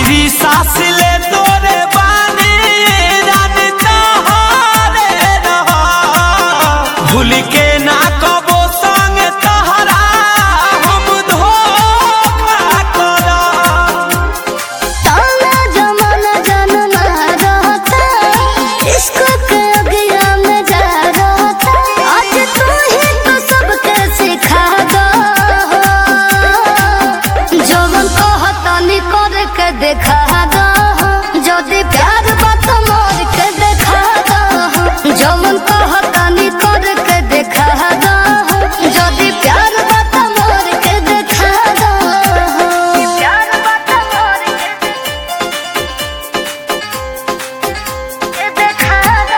आखिरी सांस ले तोरे बानी रानी तोहरे रहा भूल के ना कबो संग तहरा हम धोखा करा ताना जमाना जनमा रहता इश्क के अगिया में जा रहता आज तू ही तो सबके सिखा दो जवन कहता नी कर के देखा दो जदि प्यार बात मोर के देखा दो जवन कहता नी कर के देखा दो जदि प्यार बात मोर के देखा दो प्यार बात मोर के देखा दो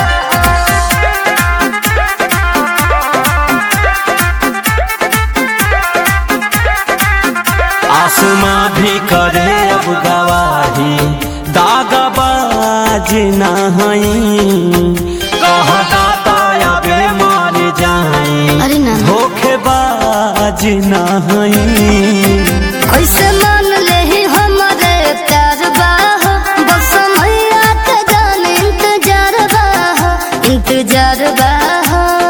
आसमां भी करे अब गवाही दागबाज ना हई कहता तबे मर जाई अरे ना धोखेबाज ना हई कैसे मान ले ही हमारे प्यार बाह बस मैया के जान इंतजार बाह इंतजार बाह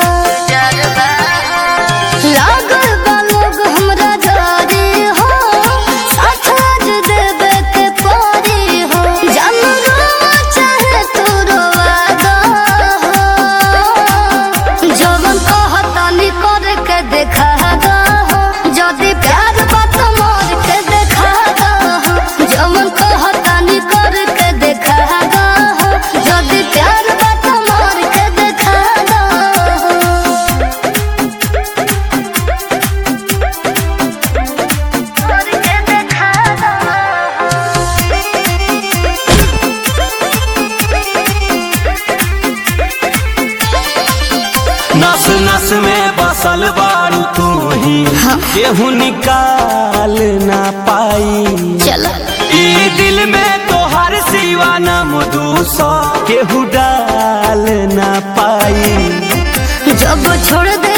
लागल बा लोग हमरा जारी हो साथ आज देवे के पारी हो जान रोवा चाहे तू रोवा दो जवन कहता नी कर के देखा दो जदि प्यार बात मोर के देखा दो जवन कहता नी कर के देखा दो जदि प्यार बात मोर के देखा दो मोर के देखा नस नस में बसल बारू तू ही केहू निकाल ना पाई चलो ई दिल में तोहर सिवा ना मधुसा केहू डाल ना पाई जब छोड़ दे